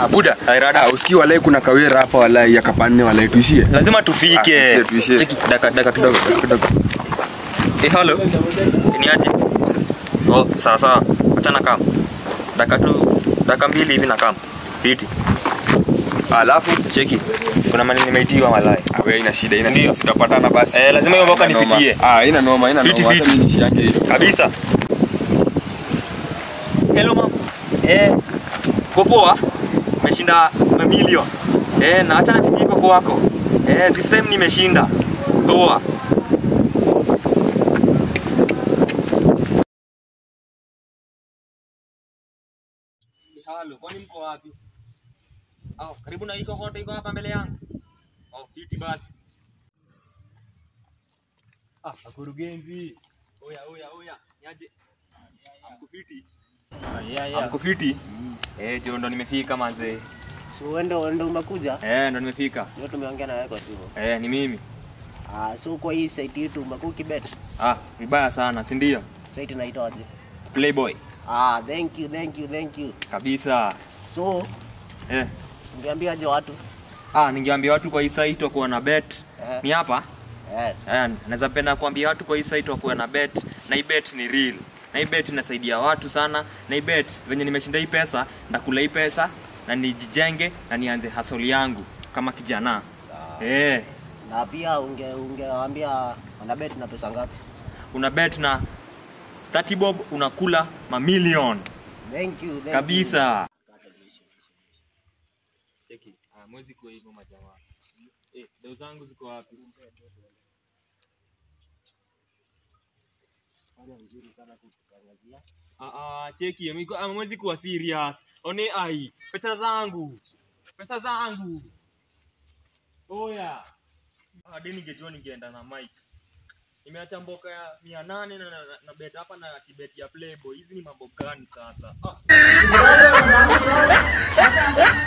Ah, buda. Ai, rada. Ah, usikii walai kuna kawera hapa walai ya kapanne walai tuishie. lazima Ah, tufike tuishie, tuishie. Cheki, daka daka kidogo daka kidogo eh halo ni aje oh sawa sawa acha na kam daka tu daka mbili hivi na kam piti Alafu cheki kuna mali nimeitiwa malai ah, wewe ina shida, ina Ndio. shida. Tutapatana basi. Eh, lazima hiyo mboka Haina noma. nipitie. Ah, ina noma, ina Fiti, noma. Hata fiti. mimi nishi yake hiyo. kabisa hello mam eh uko poa umeshinda mamilion eh na acha nipitie koko wako eh this time nimeshinda poa Halo, kwani mko wapi? Au, karibu na iko kote iko hapa mbele yangu. Oh, fiti basi. Ah, wakurugenzi. Oya, oya, oya. Niaje? Amko fiti? Amko fiti? Eh, jo ndo nimefika manze. So uende uende umekuja? Eh, ndo nimefika. Ndio tumeongea na wewe kwa simu. Eh, ni mimi. Ah, so kwa hii site yetu umekuwa ukibet. Ah, vibaya sana, si ndio? Site inaitwaje? Playboy. Ah, thank you, thank you, thank you. Kabisa. So, Eh. ungeambiaje watu? Ah, ningeambia watu kwa hii site wakuwa na bet. Eh. Ni hapa? Eh, Eh, naweza penda kuambia watu kwa hii site wakuwe na bet na hii bet ni real na hii bet inasaidia watu sana na hii bet venye nimeshinda hii pesa ndakula hii pesa na nijijenge na nianze hasoli yangu kama kijana sawa. eh, Na pia unge ungewaambia wana bet na pesa ngapi? una bet na 30 bob unakula mamilion Thank you, thank kabisa cheki ah, mwezi kwa hivyo majamaa eh, dau zangu ziko wapi Ah, ah, cheki amiko- ah, mwezi kuwa serious one ai pesa zangu pesa zangu oya hadi ningejua ningeenda na mike nimeacha mboka ya mia nane na, na, na bet hapa na kibeti ya playboy hizi ni mambo gani sasa ah.